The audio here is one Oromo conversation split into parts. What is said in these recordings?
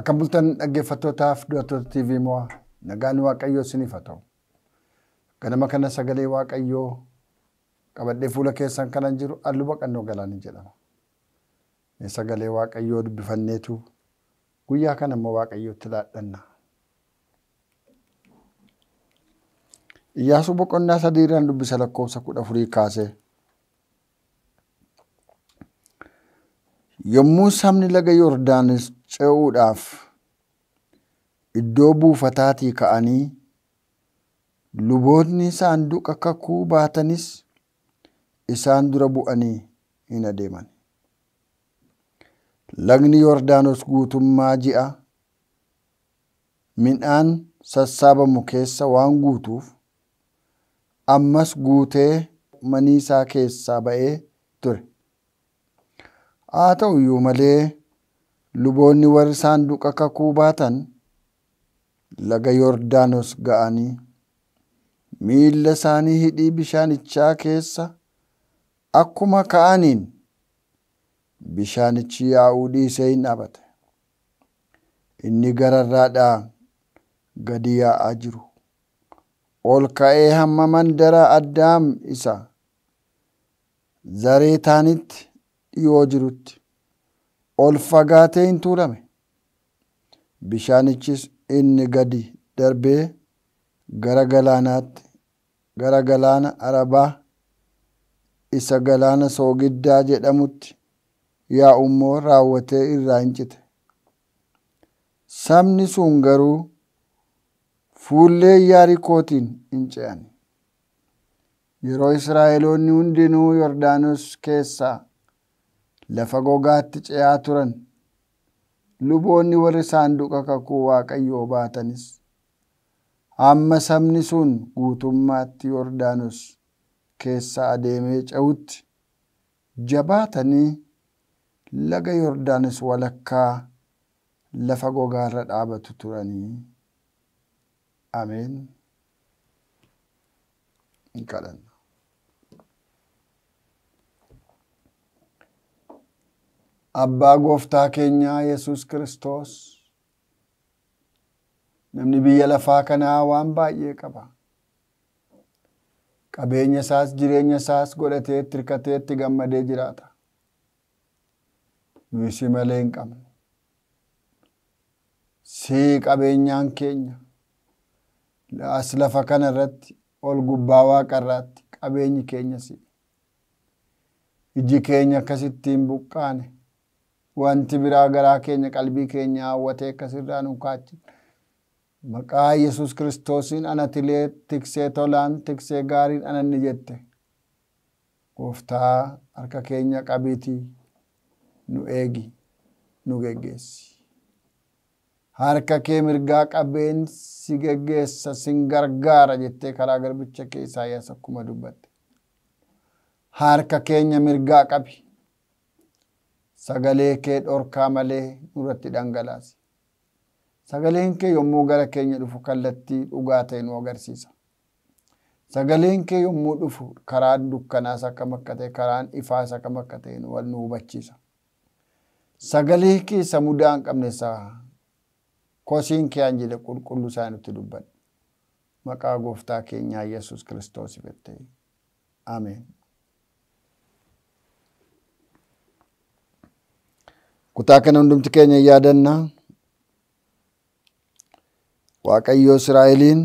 Akka bultan dhaggeeffattootaaf du'attoota TV mo'aa nagaan Waaqayyoo isiniif haa ta'u. Ganama kana sagalee Waaqayyoo qabadhee fuula keessan kanan jiru halluu baqannoo galaanii jedhama. Mee sagalee Waaqayyoo dubbifanneetu guyyaa kana immoo Waaqayyootti laadhanna. Iyyaasuu boqonnaa sadii irraan dubbisa lakkoofsa kudha afurii kaasee. Yommuu sabni laga Yordaanos ce'uudhaaf iddoo buufataatii ka'anii luboonni saanduqa kakuu baatanis isaan dura bu'anii hin adeeman. Lagni Yordaanos guutummaa ji'a midhaan sassaabamu keessa waan guutuuf ammas guutee maniisaa keessaa ba'ee ture. Haa ta'u iyyuu malee luboonni warri saanduqa kakuu baatan laga Yordaanos ga'anii miilla isaanii hidhii bishaanichaa keessa akkuma ka'aniin bishaanichi yaa'uu dhiisee hin dhaabate. Inni gararraadhaa gadi yaa'aa jiru. Ol ka'ee hamma mandara Addaam isa Zareetaanitti dhiyoo jirutti ol fagaatee hin tuulame. Bishaanichis inni gadi darbee gara galaanaatti gara galaana Arabaa isa galaana Soogiddaa jedhamutti yaa'u immoo raawwatee irraa hin cite. Sabni sun garuu fuullee Yaarikootiin hin ce'an. Yeroo Israa'eloonni hundinuu Yordaanos keessaa lafa gogaatti ce'aa turan luboonni warri saanduqa kakuu Waaqayyoo baatanis hamma sabni sun guutummaatti Yordaanos keessa adeemee ce'utti jabaatanii laga Yordaanos walakkaa lafa gogaarra dhaabatu turanii. Ameen. Hin kadhanna. Abbaa gooftaa keenyaa Yesuus Kiristoos namni biyya lafaa kanaa waan baay'ee qaba. Qabeenya isaas jireenya isaas godhatee itti hirkatee itti gammadee jiraata. Nuyi si malee hin qabnu. Si qabeenyaan keenya as lafa kana irratti ol gubbaa waaqa irraatti qabeenyi keenya si. Iji keenya akkasittiin buqqaane wanti biraa garaa keenya qalbii keenya hawwatee akkasirraa nu kaachi. Maqaa Yesuus Kiristoosiin anatilee tiksee tolaan tiksee gaariin ananni jette. Gooftaa harka keenya qabiitii nu eegi nu geggeessi. Harka kee mirgaa qabeen si geggeessa sin gargaara jettee karaa garbicha kee Isaayyaas akkuma dubbatte. Harka keenya mirgaa qabi. Sagalee kee dhorkaa malee nurratti dhangalaasi. Sagaleen kee yommuu gara keenya dhufu kallattii dhugaa ta'e nu agarsiisa. Sagaleen kee yommuu dhufu karaan dukkanaas akkam akka ta'e karaan ifaas akkam akka ta'e wal nu hubachiisa. Sagalee kee isa mudaa hin qabne isaa kosiin kee anjile qulqulluu isaa nutti dubbadhu. Maqaa gooftaa keenyaa Yesuus Kiristoos jettee. Ameen. Kutaa kana hundumti keenya yaadannaa. Waaqayyo Israa'eliin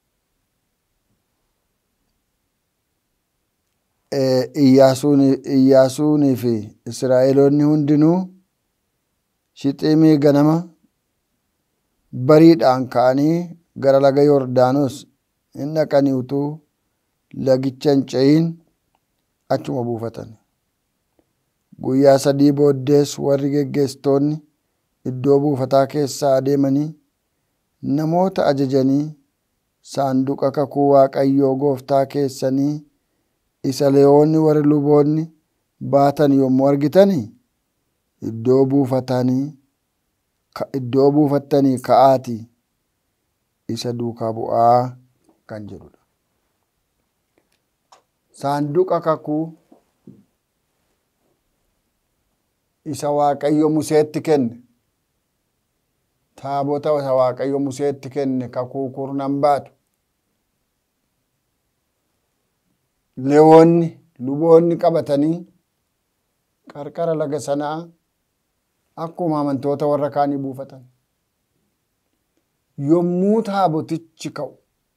Iyyaasuunii fi Israa'eloonni hundinuu Shixiimii ganama bariidhaan ka'anii gara laga Yordaanos hin dhaqanii utuu lagicha hin ce'in achuma buufatan. Guyyaa sadii booddees warri geggeessitoonni iddoo buufataa keessaa adeemanii namoota ajajanii saanduqa kakuu Waaqayyoo gooftaa keessanii isa Leewwonni warri luboonni baatan yommuu argitanii iddoo buufatanii iddoo buufattanii ka'aatii isa duukaa bu'aa kan jedhudha. Saanduqa kakuu isa Waaqayyo Museetti kenne taabota isa waaqayyo museetti kenne kakuu kurnan baatu lewoonni luboonni qabatanii qarqara laga sanaa akkuma amantoota warra kaanii buufatan yommuu taabotichi ka'u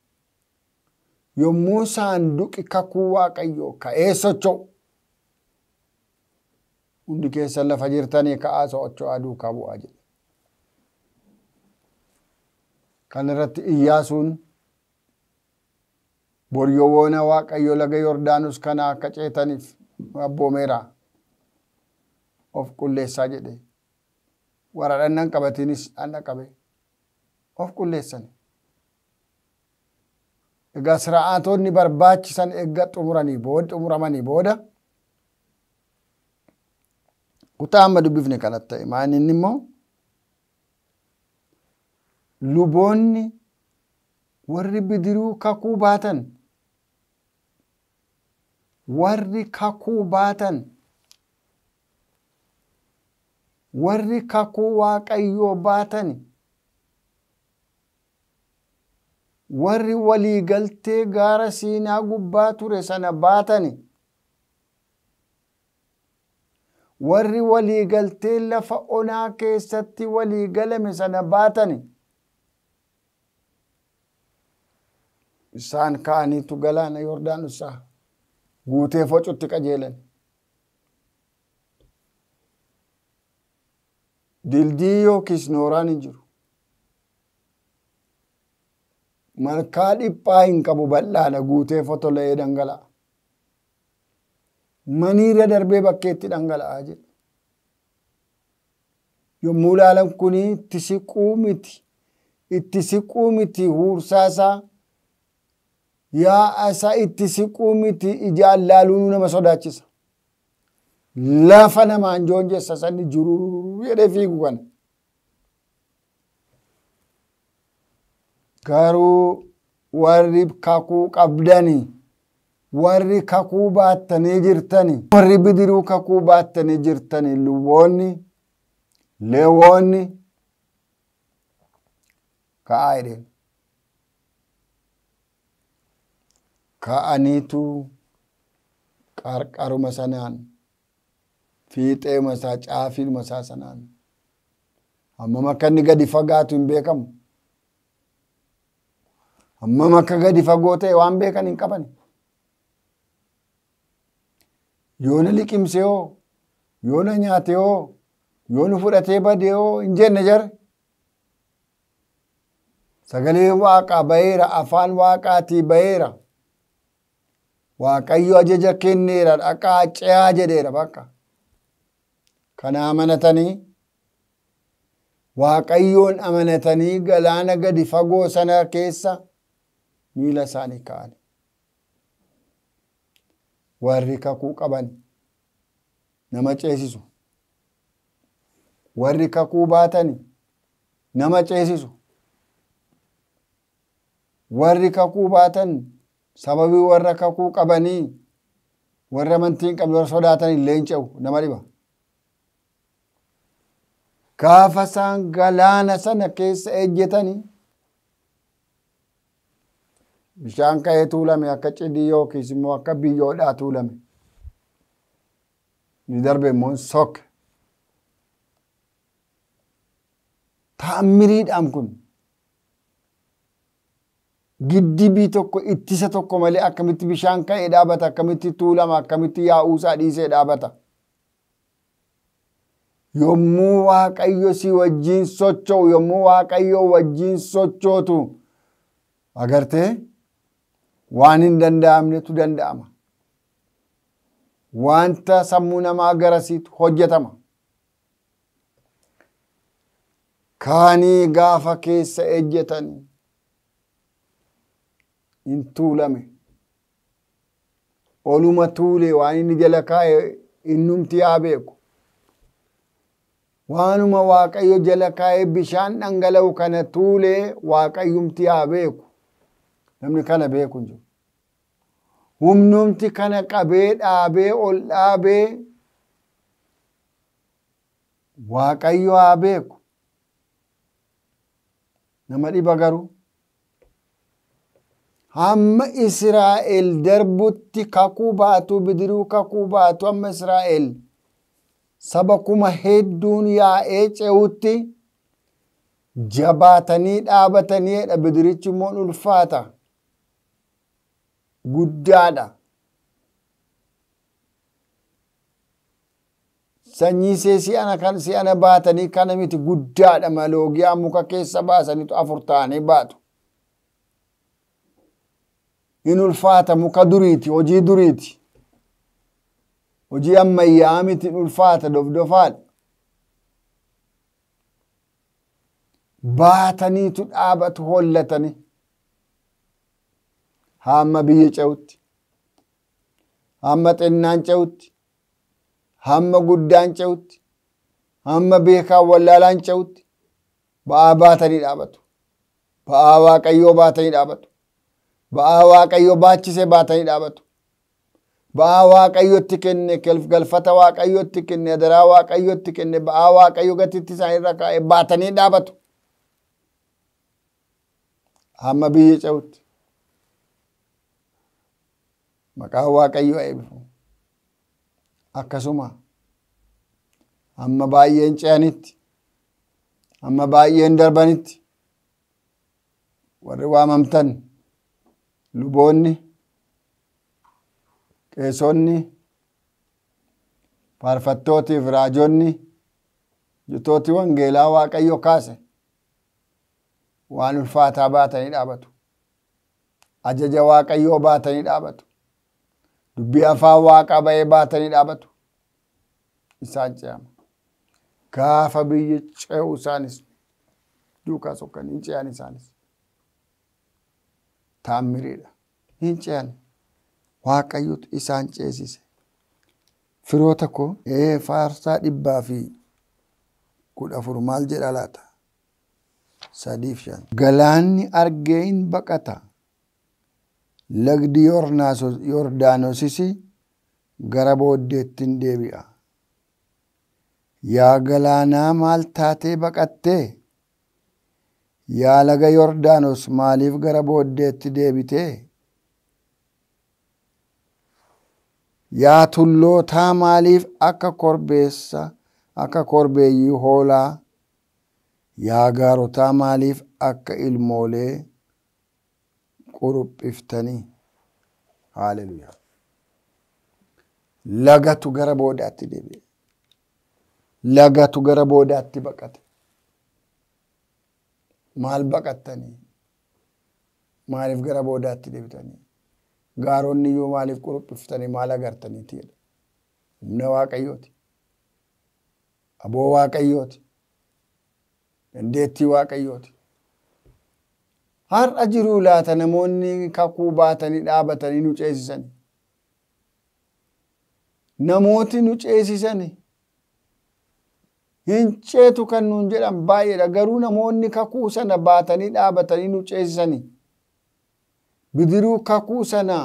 yommuu saanduqi kakuu waaqayyoo ka'ee socho'u hundi keessan lafa jirtanii ka'aa socho'aa duukaa bu'aa jedhe kan irratti iyyaasuun boryowwoona waaqayyo laga yordaanus kana akka ceetaniif abboomeera of qulleessaa jedhe warra dhannan qabatinis dhanna qabe of qulleessan egaa sira'aatonni barbaachisan eegga xumuranii booda xumuramanii booda kutaa amma dubbifne kanatti ta'e maaninni immoo luboonni warri bidiruu kakuu baatan warri kakuu baatan warri kakuu waaqayyoo baatan warri waliigaltee gaara siinaa gubbaa ture sana baatan warri waliigaltee lafa onaa keessatti waliigalame sana baatan isaan ka'aniitu galaana yordaanusaa guutee focutti qajeelan dildii yookiis nooraan hin jiru malkaa dhiphaa hin qabu bal'aadha guutee fotola'ee dhangala'a maniirra darbee bakkeetti dhangala'aa jedha yommuu ilaalan kuni itti siquu miti itti siquu miti huursaasaa yaa isa itti siquu miti ijaan laaluu nama sodaachisa lafa namaan joonjessa sanni jiruu jedhee fiigu kana garuu warri kakuu qabdanii warri kakuu baattanii jirtanii warri bidiruu kakuu baattanii jirtanii luboonni leewoonni ka'aa jedheen ka'aniitu qarqaruma sanaan fiixeema isaa caafiidhuma isaa sanaan hammam akka inni gadi fagaatu hin beekamu hammam akka gadi fagoo ta'e waan beekan hin qaban yoona liqimse hoo yoona nyaate hoo yoona fudhatee bade hoo hin jenne jare sagalee waaqaa baheera afaan waaqaatii baheera waaqayyo ajaja kenneera dhaqaa ce'aa jedheera bakka kana amanatanii waaqayyoon amanatanii galaana gadi fagoo sana keessa miila isaanii ka'an warri kakuu qaban nama ceesisu warri kakuu baatan nama ceesisu warri kakuu baatan sababii warra kakuu qabanii warra amantii hin qabne warra sodaatan illee hin ce'u nama dhiba. Gaafa isaan galaana sana keessa ejjetanii bishaan ka'ee tuulame akka cidii yookiis immoo akka biyyoodhaa tuulame. Ni darbe immoo sokke. Ta'ammiriidhaan kun giddibii tokko ittisa tokko malee akkamitti bishaan ka'ee dhaabata akkamitti tuulama akkamitti yaa'uusaa dhiisee dhaabata. Yommuu waaqayyo si wajjin socho'u yommuu waaqayyo wajjin sochootu agartee waan hin danda'amnetu danda'ama. Wanta sammuu namaa garasiitu hojjetama. Kaanii gaafa keessa ejjetanii hin tuulame. Oluma tuulee waan inni jala kaa'e innumti haa beeku. Waanuma Waaqayyo jala kaa'ee bishaan dhangala'u kana tuulee Waaqayyumti haa beeku. Namni kana beeku hin jiru. Humnumti kana qabee dhaabee ol dhaabee Waaqayyo haa beeku. nama dhiba garuu hamma Israa'el darbutti kakuu baatu bidiruu kakuu baatu hamma Israa'el saba kuma hedduun yaa'ee ce'utti jabaatanii dhaabataniidha bidirichi immoo ulfaata guddaadha. Sanyii see si'ana kan si'ana baatanii kana miti guddaadha maloogiyaa muka keessa baasanitu afur ta'anii baatu. In ulfaata muka duriiti hojii duriiti. Hojii ammayyaa miti in ulfaata dofdofaadha. Baataniitu dhaabatu hollatanii. Hamma biyya ce'utti. Hamma xinnaan ce'utti. hamma guddaan ce'utti hamma beekaan wallaalaan ce'utti ba'aa baatanii dhaabatu. Ba'aa waaqayyoo baatanii dhaabatu. Ba'aa waaqayyoo baachisee baatanii dhaabatu. Ba'aa waaqayyotti kenne galfata waaqayyotti kenne adaraa waaqayyotti kenne ba'aa waaqayyo gatitti isaan irra kaa'e baatanii dhaabatu. Hamma biyya ce'utti. Maqaan waaqayyoo eebbifamu. akkasuma amma baay'een ce'anitti amma baay'een darbanitti warri waamamtan luboonni qeesonni faarfattootiif raajonni jutooti wangeelaa waaqayyo kaase waan ulfaataa baatanii dhaabatu ajaja waaqayyoo baatanii dhaabatu dubbii afaan waaqaa ba'ee baatanii dhaabatu isaan ce'ama gaafa biyya ce'u isaanis duukaa sokkanii hin ce'an isaanis taammiriidha hin ce'an waaqayyotu isaan ceesise firoota koo ee faarsaa dhibbaa fi kudha afur maal jedha laata sadiif shan galaanni argee hin baqata lagdi yordaanosis gara booddeetti hin deebi'a. Yaa galaanaa maal taatee baqattee? Yaa laga Yordaanos maaliif gara booddeetti deebitee? Yaa tullootaa maaliif akka korbeessa akka korbeeyyii hoolaa? Yaa gaarotaa maaliif akka ilmoolee quruphiftanii? Haaleluyaa. Lagatu gara boodaatti deebi'e. Lagatu gara boodaatti baqate. Maal baqattanii? Maaliif gara boodaatti deebitanii? Gaaronni iyyuu maaliif quruphiftanii maal agartaniiti jedha. Humna Waaqayyooti. Aboo Waaqayyooti. Dandeettii Waaqayyooti. Har'a jiruu laata namoonni kakuu baatanii dhaabatanii nu ceesisani. Namooti nu ceesisani. Hin ceetu kan nuun jedhan baay'eedha. Garuu namoonni kakuu sana baatanii dhaabatanii nu ceesisani. Bidiruu kakuu sana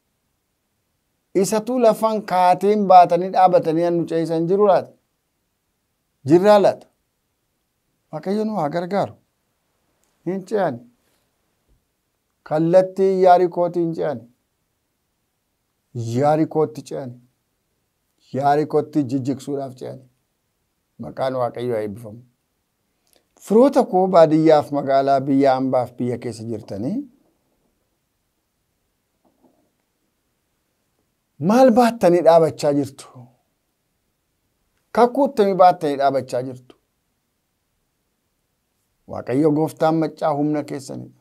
isatu lafan kaateen baatanii dhaabatanii nu ceesisan jiru laata? Jirraa laata? Waaqayyo nu haa gargaaru. Hin ce'ani. kallattii yaarikootti hin ce'an yaarikootti ce'an yaarikootti jijjigsuudhaaf ce'an maqaan waaqayyoo eebbifamu. Firoota koo baadiyyaaf magaalaa biyya hambaaf biyya keessa jirtanii maal baattanii dhaabachaa jirtu? Kakkuuttamii baattanii dhaabachaa jirtu? Waaqayyo gooftaan maccaa humna keessanidha.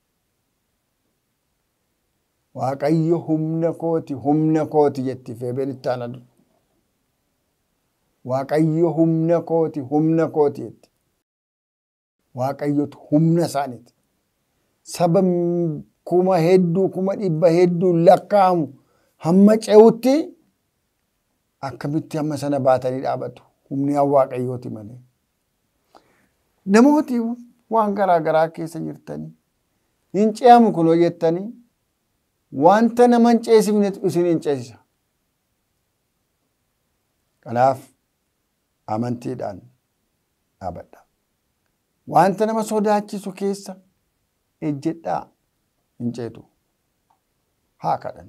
Waaqayyo humna kooti humna kooti jetti feebeen itti aanadu. Waaqayyo humna kooti humna kooti jetti. Waaqayyotu humna isaaniiti. Saba kuma hedduu kuma dhibba hedduu lakkaa'amu hamma ce'utti akkamitti hamma sana baatanii dhaabatu. Humni waaqayyooti malee. Namooti waan garaa garaa keessa jirtanii hin ce'amu kunoo jettanii wanta nama hin ceesifnetu isin hin ceesisa. Kanaaf amantiidhaan dhaabadha. wanta nama sodaachisu keessa ejjedhaa hin ceetu. Haa kadhan.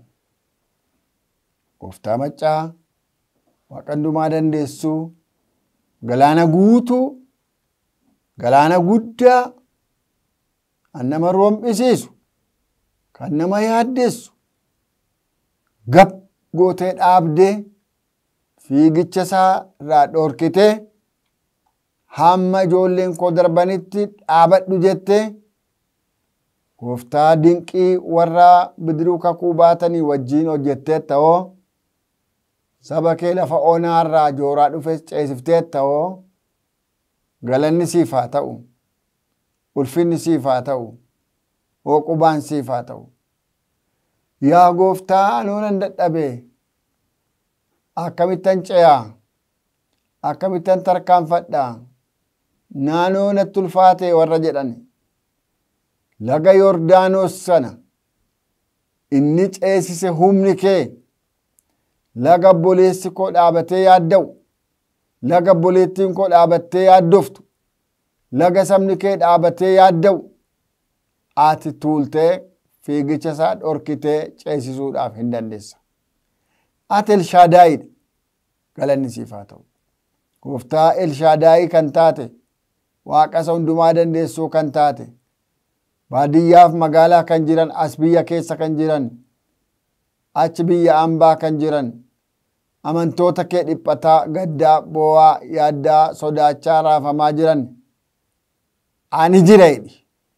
Gooftaa maccaa waaqandumaa dandeessuu galaana guutuu galaana guddaa kan nama rom'isiisu kan nama yaaddessu gab gootee dhaabdee fiigicha isaa irraa dhorkitee hamma ijoolleen koo darbanitti dhaabadhu jettee gooftaa dinqii warra bidiruu kakuu baatanii wajjiin hojjettee ta'oo saba kee lafa onaa irraa jooraa dhufes ceesiftee ta'oo galanni siif haa ta'u ulfinni siif haa ta'u hooqubaan siif haa ta'u yaa gooftaa anoo nan dadhabee akkamittan ce'aa akkamittan tarkaanfadhaa naanoo natti ulfaatee warra jedhan laga yordaanos sana inni ceesise humni kee laga obboleessi koo dhaabatee yaadda'u laga obboleettiin koo dhaabattee yaaddoftu laga sabni kee dhaabatee yaadda'u ati tuultee fiigicha isaa dhorkitee ceesisuudhaaf hin dandeessa. Ati Elshaadaayidha. Galanni siif haa ta'u. Gooftaa Elshaadaayii kan taate waaqa isa hundumaa dandeessuu kan taate baadiyyaaf magaalaa kan jiran as biyya keessa kan jiran achi biyya ambaa kan jiran amantoota kee dhiphataa gaddaa boo'aa yaaddaa sodaachaa raafamaa jiran ani jira jedhi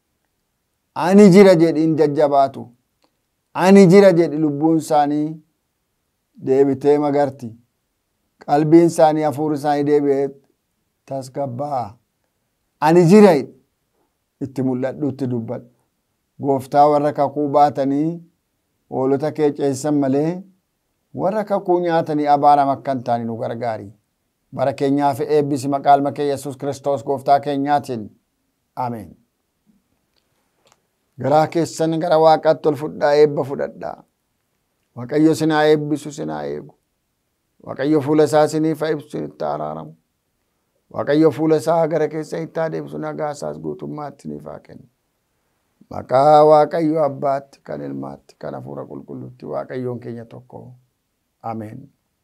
ani jira jedhiin jajjabaatu ani jira jedhi lubbuun isaanii deebitee magarti qalbiin isaanii hafuurri isaanii deebi'ee tasgabbaa'a ani jira jedhi itti mul'adhu itti dubbadhu gooftaa warra kakuu baatanii hoolota kee ceesisan malee warra kakuu nyaatanii abaarama akka hin taane nu gargaari. Bara keenyaa fi eebbisi maqaa ilma kee Yesuus Kiristoos gooftaa keenyaatiin. Ameen. Garaa keessan gara waaqaatti ol fudhaa eebba fudhadhaa. Waaqayyo sinaa eebbisu sinaa eegu. Waaqayyo fuula isaa siniif ibsu sinitti araaramu. Waaqayyo fuula isaa gara keessa itti adeemsu nagaa isaas guutummaatti siniif haa kennu. Maqaa Waaqayyo Abbaatti, kan Ilmaatti, kan Hafuura Qulqulluutti Waaqayyoon keenya tokko. Ameen.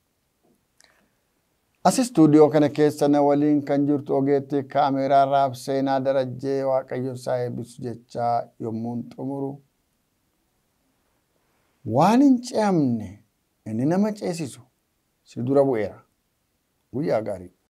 As istuudiyoo kana keessa na waliin kan jirtu ogeetti kaameeraa raab seenaa darajjee Waaqayyo isaa eebbisu jechaa yommuun xumuru. Waan hin ce'amne inni nama ceesisu si dura bu'eera. Guyyaa gaarii.